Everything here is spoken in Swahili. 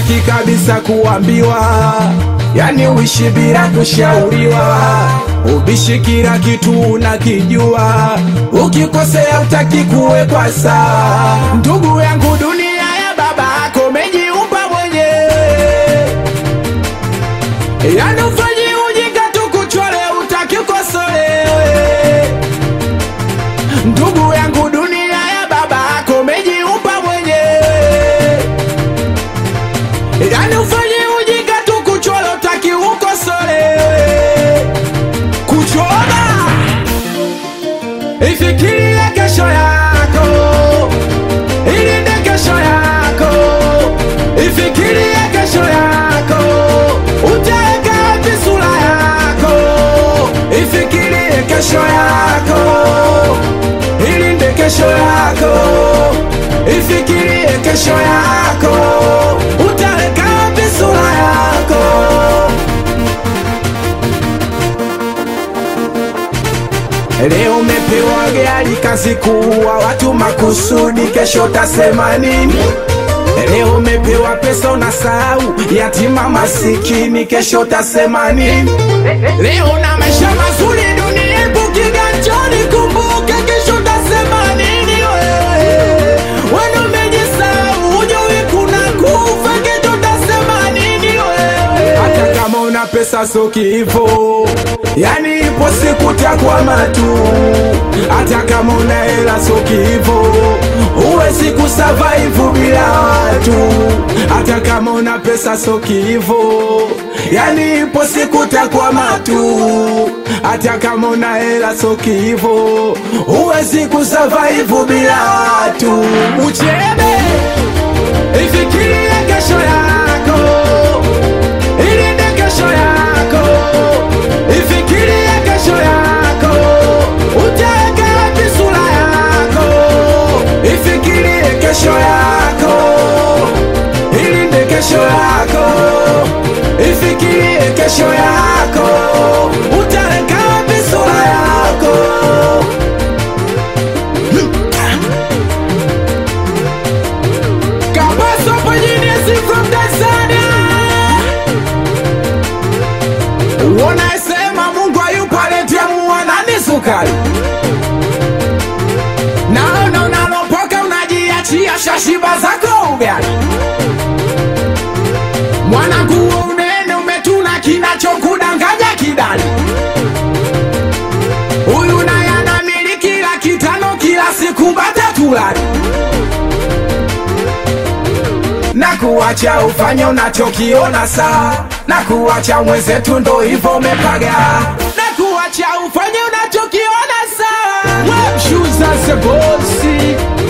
utaki kabisa kuambiwa, yani uishi bila kushauriwa, ubishi kila kitu unakijua, ukikosea utaki kuwekwa sawa. Ndugu yangu, dunia ya baba yako umejiumba mwenyewe, yani ufanyi ujinga tu kuchole, utaki ukosolewe. Ndugu yangu, dunia ya baba yako umejiumba mwenyewe, yani ufanye ujinga tu kuchora, utaki ukosolewe. Kuchora ifikirie kesho yako, ilinde kesho yako, ifikirie kesho yako, utaweka wapi sura yako, ifikirie kesho yako ilinde kesho yako, ifikirie kesho yako, utaweka wapi sura yako? Leo umepewa gari kazi kuua watu makusudi, kesho utasema nini? Leo umepewa pesa unasahau yatima masikini, kesho utasema nini? Leo na maisha mazuri dunia ipo kiganjani, kumbuka kesho utasema nini wewe? Wewe umejisahau, hujui kuna kufa, kesho utasema nini wewe? Hata kama una pesa so kifo, yani ipo siku takwama tu. Hata kama una hela so kifo, huwezi kusurvive bila watu. Hata kama una pesa so kifo, yani ipo siku takwama tu. Hata kama una hela so kifo, huwezi kusurvive bila watu. Uchebe, ifikirie kesho yako ilinde kesho yako, ifikirie kesho yako, utaweka wapi sura yako, ifikirie kesho yako, ilinde kesho yako, ifikirie kesho yako, utaweka wapi sura yako. Kabaso Pajinisi from Tanzania Wanasema Mungu hayupo aletea muwanani sukari. Naona unalopoka unajiachia shashiba zako ugali. Mwanangu huo unene umetuna kinachokudanganya kidali. Huyu naye anamiliki laki tano kila siku bata tulali na kuacha ufanye unachokiona saa, na kuacha mwenzetu ndo hivyo umepaga, na kuacha ufanye unachokiona saa. Web shoes as a bossy